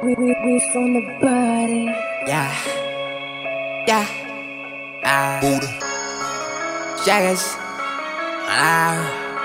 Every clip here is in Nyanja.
We, we, we from the body. Yeah. Yeah. Ah. Buddha. Shaggers. Ah.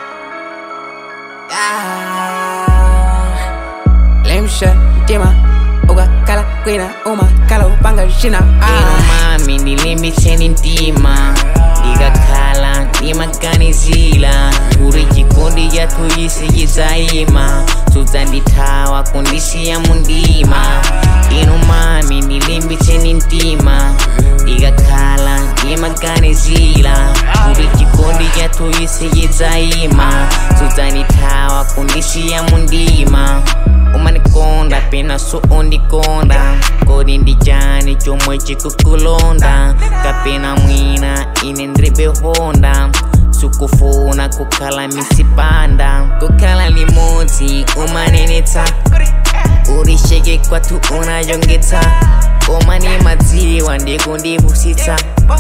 Ah. Lemsha. Dima. Uga kala kwina uma kala upanga shina Ino ah. mami ndilimbitseni mtima ndikakhala ndimaganizila kuti chikondi chathu chisi chidzayima sudzandithawa kundisiya mundima ino mami ndilimbitseni mtima ndikakhala ndimaganizila kuti chikondi chathu chisi chidzayima sudzandithawa kundisiya mundima umanikonda pena so undikonda kodi ndijani chomwe chikukulonda kapena mwina ine ndribe honda sukufuna kukhala misipanda kukhala limodzi umanenetsa ulisheke kwathu unayongetsa umani madziwa ndikundivusitsa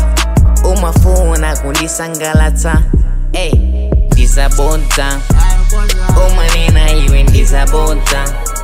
umafuna kundisangalatsa ey ndizabodza umanena iwe ndizabodza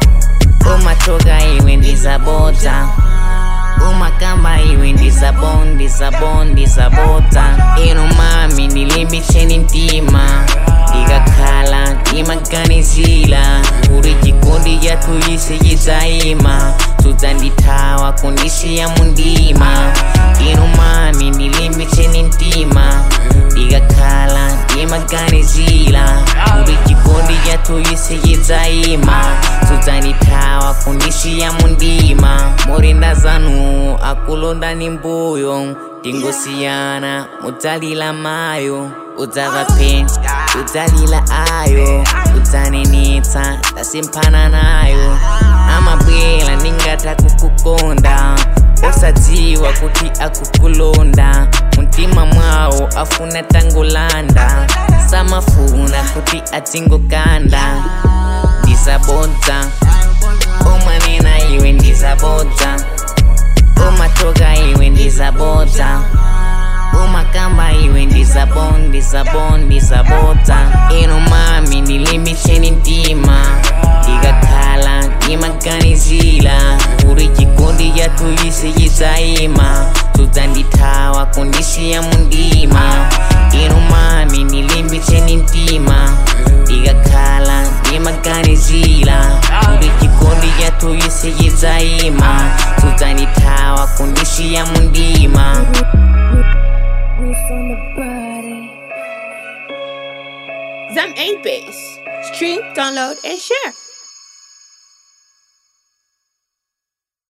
umatoka iwe ndizabodza umakamba iwe ndizabon ndizabon ndizabodza ino mami ndilimbitseni mtima ndikakhala ndimaganizila kuti chikondi chathu chisi chidzayima sudzandithawa kundisiya mundima ino mami ndilimbitseni mtima ndikakhala ndimaganizila kuti chikondi chathu chisi chidzayima sudzandithawa kundisiya mundima murinda zanu akulondani mbuyo tingosiyana mudzalila mayo udzava peni udzalila ayo udzanenetsa tasimphana nayo amabwela ningatha kukukonda osadziwa kuti akukulonda mumtima mwawo afuna tangolanda samafuna kuti adzingokanda ndizabodza umanena iwe ndizabodza umatoka iwe ndizabodza umakamba iwe ndizabon ndizabon ndizabodza ino mami ndilimbitseni mtima ndikakhala ndimaganizila kuti chikondi chathu chisi chidzayima sudzandithawa kundisiya mundima ino mami ndilimbitseni mtima ndikakhala ndimaganizila kuti chikondi chathu chisi chidzayima sudzandithawa kundisiya mundima We, we from the body. Zam 8 Base. Stream, download, and share.